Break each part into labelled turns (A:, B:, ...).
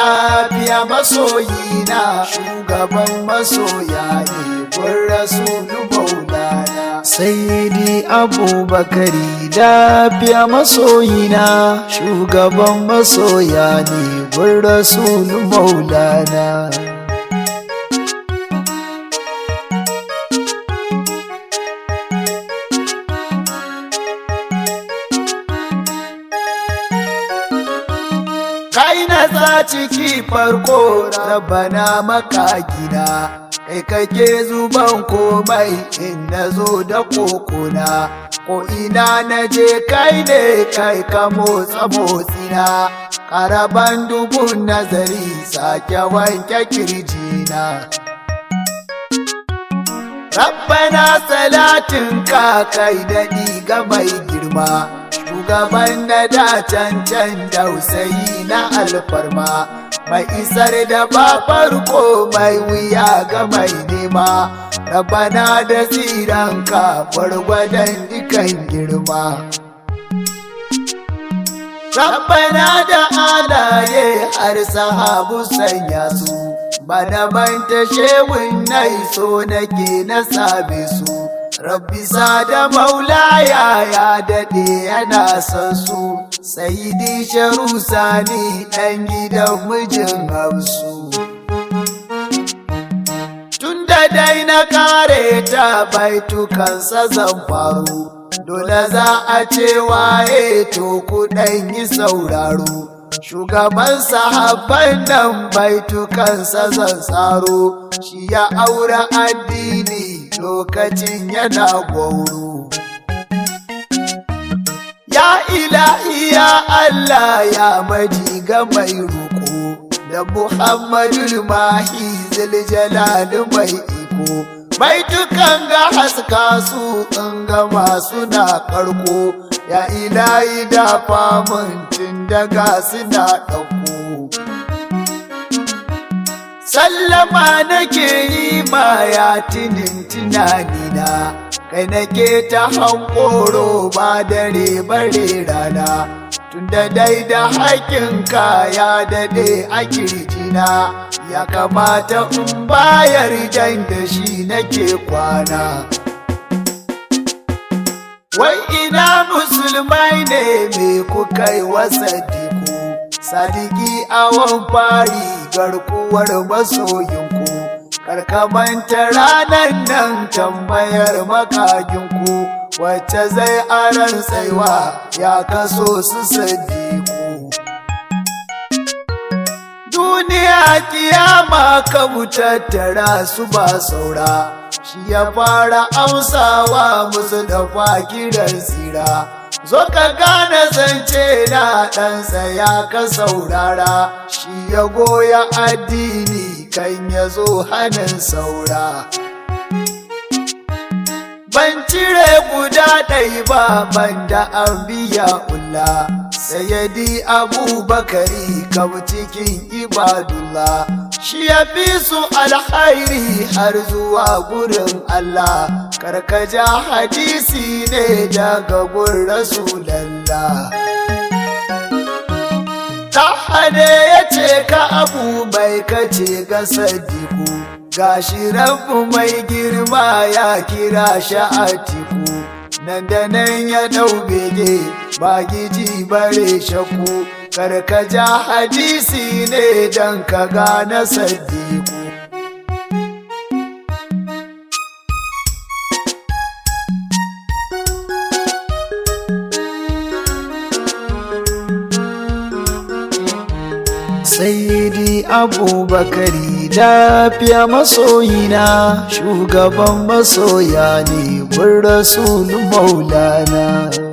A: lafiya masoyina shugaban masoya ne kun rasulu maulana sayyidi abubakari lafiya masoyina shugaban masoya ne kun rasulu maulana kai na za ciki farko rabana maka gida kai kake zuban komai in na zo da kokona ko ina na je kai ne kai ka motsa motsina karaban dubun nazari sake wanke kirjina Rabbana salatin ka kai daɗi ga mai girma shugaban da da cancan dausayi na alfarma mai isar da ba farko mai wuya ga mai nema rabana da tsiranka gwargwadon dukan girma Rabbana da alaye har sahabu sanya su bana manta shewun nai so nake na same su Rabbi da maulaya ya daɗe yana son su Sayidi sharu sani ɗan gidan mijin hausu Tun da dai na kare ta baitukansa zan faru Dole za a ce waye to kuɗan yi sauraro Shugaban sahabban nan baitukansa zan tsaro Shi ya aure addini lokacin yana gwauro. Ya ilahi ya Allah ya maji ga mai roƙo da Muhammadul Mahi ziljalali mai iko. Mai dukan ga haska su in ga masu na karko ya ilahi da famun daga suna ɗauko. sallama nake yi ma ya tinin tunanina kai nake ta hankoro ba dare bare rana tunda dai da haƙinka ya daɗe a kirjina ya kamata in bayar jan da shi nake kwana wai ina musulmai ne me kuka yi wasa diku sadiki awon fari garkuwar masoyinku karkamanta ranar nan tambayar makaginku wacce zai aran tsaiwa ya kaso su sadiku duniya kiyama ka tattara su ba saura shi ya fara amsawa musu da kiran tsira zo ka gane zance na ɗansa ya ka saurara shi ya goya addini kan ya zo hannun saura ban cire guda ɗai ba ban da an biya ulla sayyadi abubakari kam cikin ibadullah shi ya fi su alhairi har zuwa gurin Allah karkaja hadisi ne daga gun rasulallah ta hane ya ce ka abu mai kace ga sadiku gashi rabu mai girma ya kira shi a tiku nan da nan ya ɗau bege ba giji bare shaku karkaja hadisi ne don ka gane sadiku Sayyidi Abubakari lafiya masoyina shugaban masoya ne gun rasulu maulana.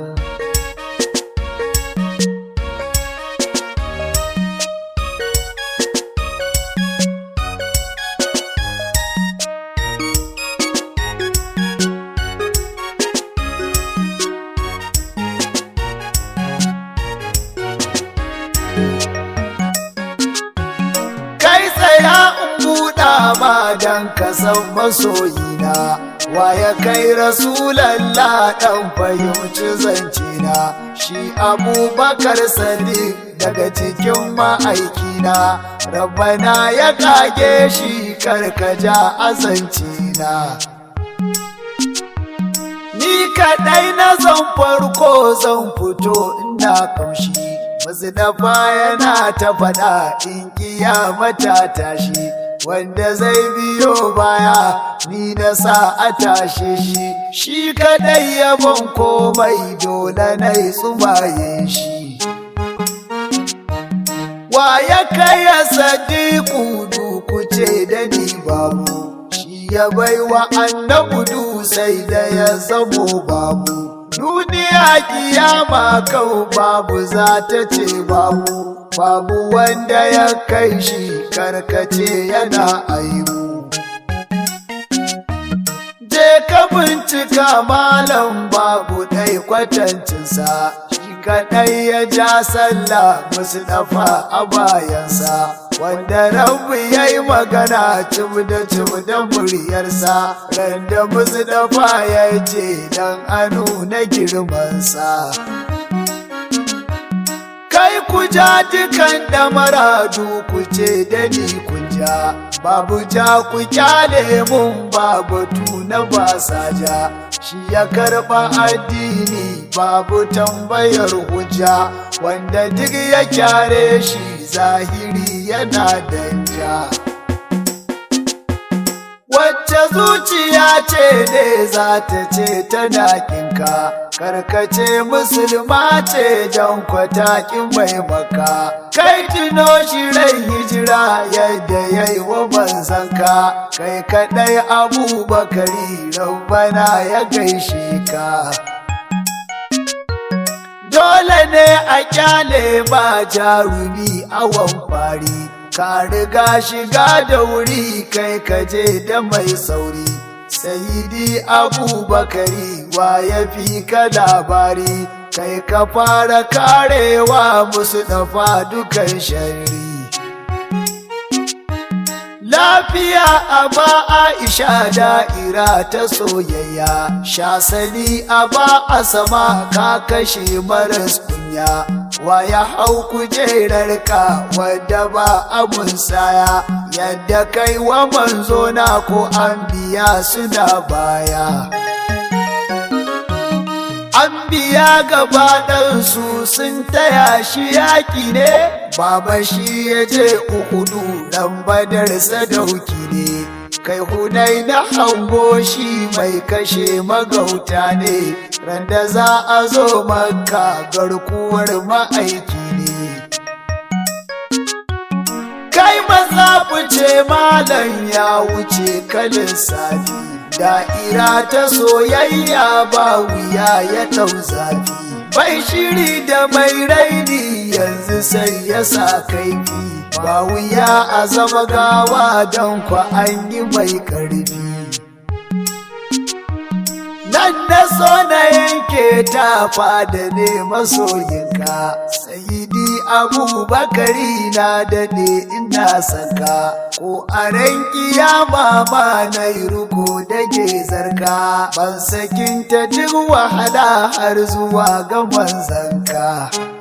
A: Kai tsaya in buɗa ma don ka san masoyina, wa ya kai rasulallah ɗan fahimci zancina, shi abubakar sadiq daga cikin ma'aikina, rabbana ya kage shi karkaja azanci na ni kaɗai na zan farko zan fito ina kamshi masu dafa yana ta faɗa in kiyamata tashi wanda zai biyo baya ni na sa a tashe shi shi kaɗai yabon komai dole na yi tsumaye shi wa ya kai ya sadiku duku ce da ni babu shi ya baiwa annabudu sai da ya zamo babu duniya kiyama kau babu za ta ce babu babu wanda ya kai shi karkace yana aibu je ka bincika malam babu ɗai kwatancinsa shi kaɗai ya ja sallah musu dafa a bayansa wanda rabu ya yi magana cim da cim da muryarsa randa musu dafa ya ce dan anu na girmansa kai ku ja dukan da maradu ku ce da ni kun ja babu ja ku kyale mun babu tuna ba sa ja shi ya karba addini babu tambayar hujja wanda duk ya kyare shi zahiri yana danja wacce zuciya ce ne za ta ce tana kinka karkace musulma ce jan kwatakin mai maka kai tuno shi rai hijira yadda ya yi wa manzanka kai kadai abubakari rabbana ya gaishe ka dole ne a kyale ba jarumi awon fari ka riga shiga da wuri kai kaje da mai sauri sayidi abubakari wa ya fi ka labari kai ka fara karewa musu dafa dukan shari lafiya a ba aisha da'ira ta soyayya shasali a ba a sama ka kashe maras kunya wa ya hau kujerarka wadda ba abun saya yadda kai wa manzo na ko an biya suna baya an biya gaba ɗansu sun taya shi yaƙi ne baba shi ya je uhudu ɗan badar sadauki ne kai hunai na hango shi mai kashe magauta ne randa za a zo maka garkuwar ma'aiki ne kai maza fice malam ya wuce kalin safi da'ira ta soyayya ba wuya ya ɗau zafi bai shiri da mai raini yanzu sai ya sa kaifi ba wuya a zama gawa don kwa an yi mai ƙarfi nan na so na yanke tafa da ne masoyinka sayidi abubakari na daɗe ina saka ko a ran kiyama ma na yi ruko da zarka ban sakinta duk wahala har zuwa ga manzanka